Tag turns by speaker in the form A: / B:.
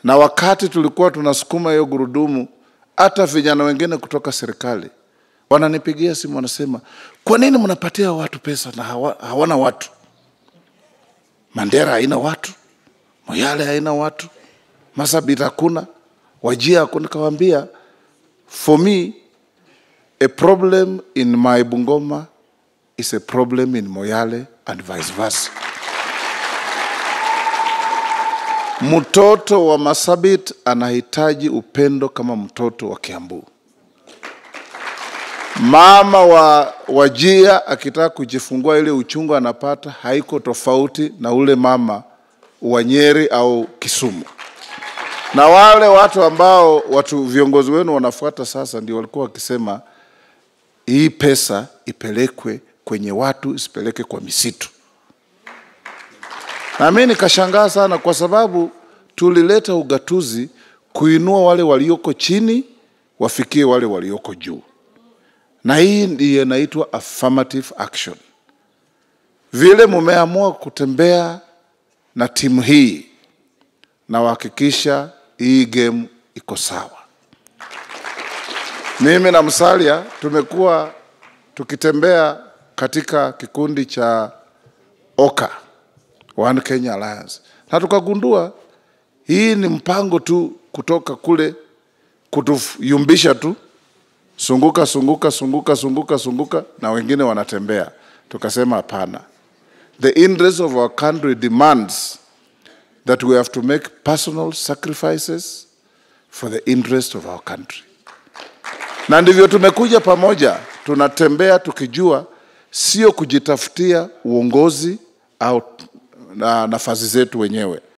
A: na wakati tulikuwa tunasukuma hiyo gurudumu, hata vijana wengine kutoka serikali wananipigia simu, wanasema kwa nini mnapatia watu pesa na hawa, hawana watu? Mandera haina watu, Moyale haina watu, Masabit hakuna, Wajia hakuna. Kawaambia, for me a problem in my Bungoma is a problem in Moyale and vice versa. Mtoto wa Masabit anahitaji upendo kama mtoto wa Kiambu. Mama wa Wajia akitaka kujifungua, ile uchungu anapata haiko tofauti na ule mama wa Nyeri au Kisumu. Na wale watu ambao watu viongozi wenu wanafuata sasa, ndio walikuwa wakisema hii pesa ipelekwe kwenye watu, isipeleke kwa misitu. Na mimi nikashangaa sana, kwa sababu tulileta ugatuzi kuinua wale walioko chini wafikie wale walioko juu, na hii ndiyo inaitwa affirmative action. Vile mumeamua kutembea na timu hii, na wahakikisha hii game iko sawa. Mimi na Musalia tumekuwa tukitembea katika kikundi cha OKA, One Kenya Alliance, na tukagundua hii ni mpango tu kutoka kule kutuyumbisha tu, sunguka sunguka sunguka sunguka sunguka, na wengine wanatembea. Tukasema hapana, the interest of our country demands that we have to make personal sacrifices for the interest of our country na ndivyo tumekuja pamoja, tunatembea tukijua sio kujitafutia uongozi au na nafasi zetu wenyewe,